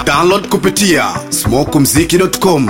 download kupitia smokumziki.com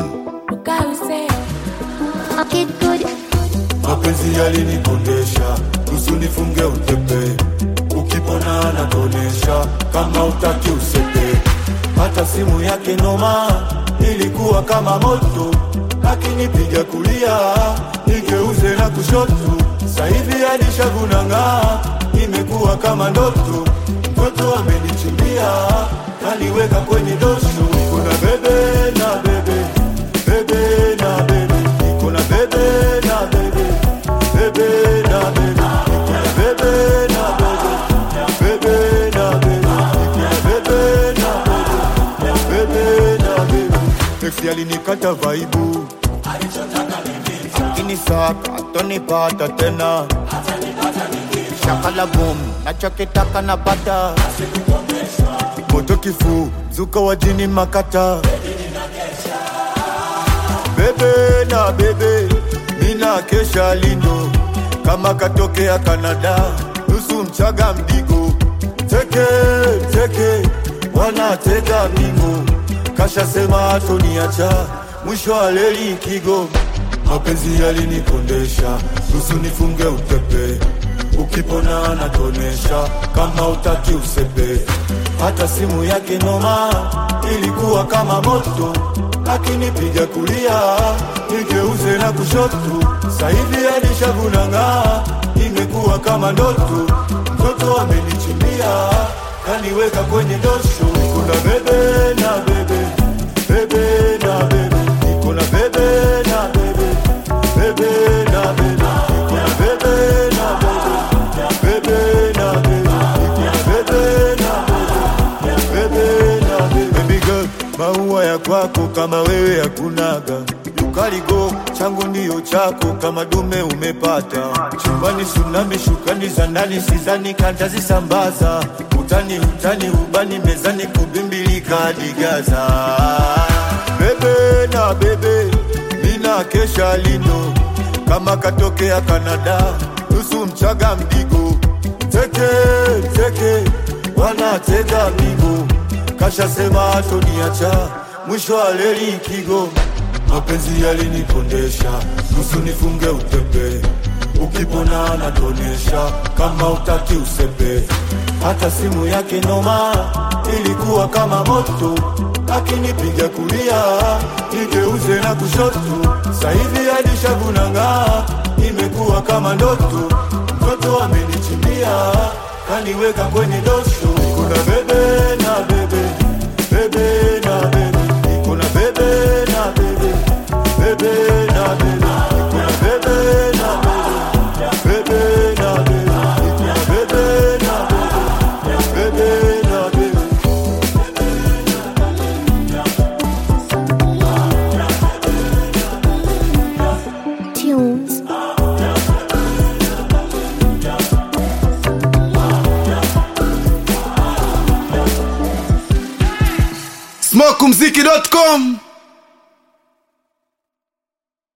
mapenzi yalinikondesha usunifunge utepe ukipona anatonesha kama utaki usepe hata simu yake noma ilikuwa kama moto akinipiga kulia nigeuze na kushoto sahivi alishavunang'aa imekuwa kama ndoto mtoto amenichimbia kaniweka kwenye dosho kuna bebe na bebe bebe na bebe niko na bebe na bebe bebe na bebe niko na bebe na bebe bebe na bebe niko na bebe na bebe bebe na bebe Ex alinikata vaibu akinisaka atonipata tena shakala boom nachokitaka napata moto kifu zuka wajini makata bebe na bebe mina kesha lindo kama katokea Kanada nusu mchaga mdigo teke teke wanatega mingo kashasema atoniacha mwisho wa leli kigo mapenzi yalinikondesha nusu nifunge utepe ukipona anatonesha kama utaki usepe hata simu yake noma ilikuwa kama moto akinipiga kulia nigeuze na kushoto sahivi alishavunang'aa imekuwa kama ndoto mtoto amenichimbia kaniweka kwenye dosho kuna bebe na bebe bebe na bebe niko na bebe na bebe bebe na bebe niko na bebe na bebe bebe na bebe niko na bebe na bebe bebe na bebe baby girl maua ya kwako kama wewe hakunaga ukaligo changu ndiyo chako kama dume umepata chumbani sunami shukani za ndani sizani kantazisambaza utani utani ubani mezani kubimbilika digaza bebe na bebe mina kesha lindo kama katokea Kanada nusu mchaga mdigo teke teke wanatega migo kashasema atoniacha mwisho wa leli kigo mapenzi yalinikondesha nusu nifunge utepe ukipona anatonesha kama utaki usepe hata simu yake noma ilikuwa kama moto akinipiga kulia nigeuze na kushoto sahivi alishavunang'aa imekuwa kama ndoto mtoto amenichimbia kaniweka kwenye dosho kuna bebe na bebe bebe na bebe niko na bebe na bebe bebe na bebe niko na bebe na bebe bebe na bebe niko na bebe na bebe bebe na bebe Tunes. smokumziki.com